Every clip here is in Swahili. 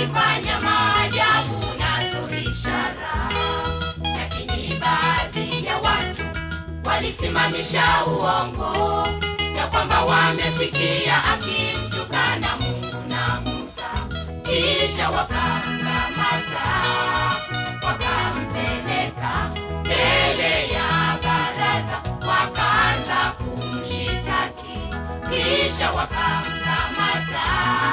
akifanya maajabu nazo ishara, lakini baadhi ya watu walisimamisha uongo ya kwamba wamesikia akimtukana Mungu na Musa, kisha wakamkamata wakampeleka mbele ya baraza, wakaanza kumshitaki, kisha wakamkamata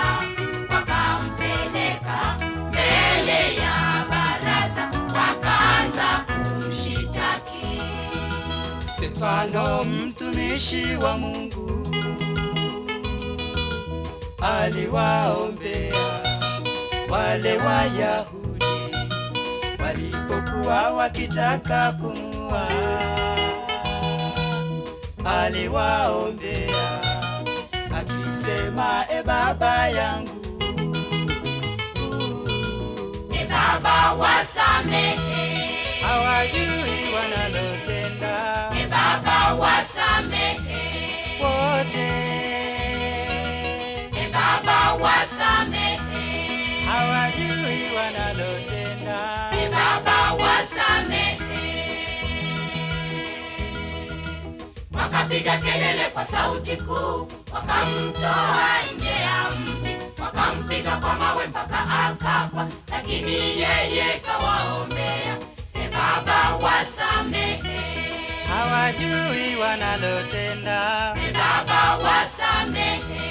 wakampeleka mbele ya baraza, wakaanza kumshitaki. Stefano mtumishi wa Mungu aliwaombea wale Wayahudi walipokuwa wakitaka kumua, aliwaombea akisema, e Baba yangu E Baba wasamehe, hawajui wanalotenda E Baba wasamehe, wote E Baba wasamehe, hawajui wanalotenda E Baba wasamehe. Wakapiga kelele kwa sauti kuu, wakamtoa nje ya mji, wakampiga kwa mawe mpaka akafa, lakini yeye kawaombea, E Baba wasamehe, hawajui wanalotenda E Baba wasamehe.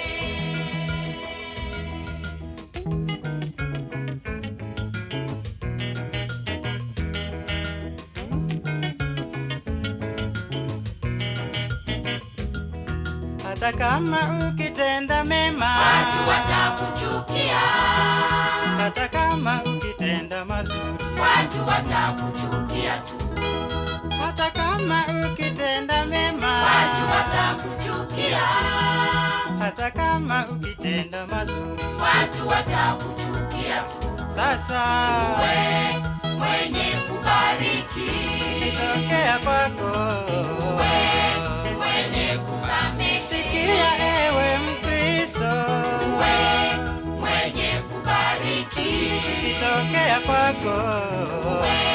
hata kama ukitenda mema Watu watakuchukia, hata kama ukitenda mazuri watu watakuchukia tu, hata kama ukitenda mema watu watakuchukia, hata kama ukitenda mazuri watu watakuchukia tu. sasa We mwenye kubariki, kitokea kwako we mwenye kusamehe, sikia ewe mkristo we mwenye kubariki, kitokea kwako we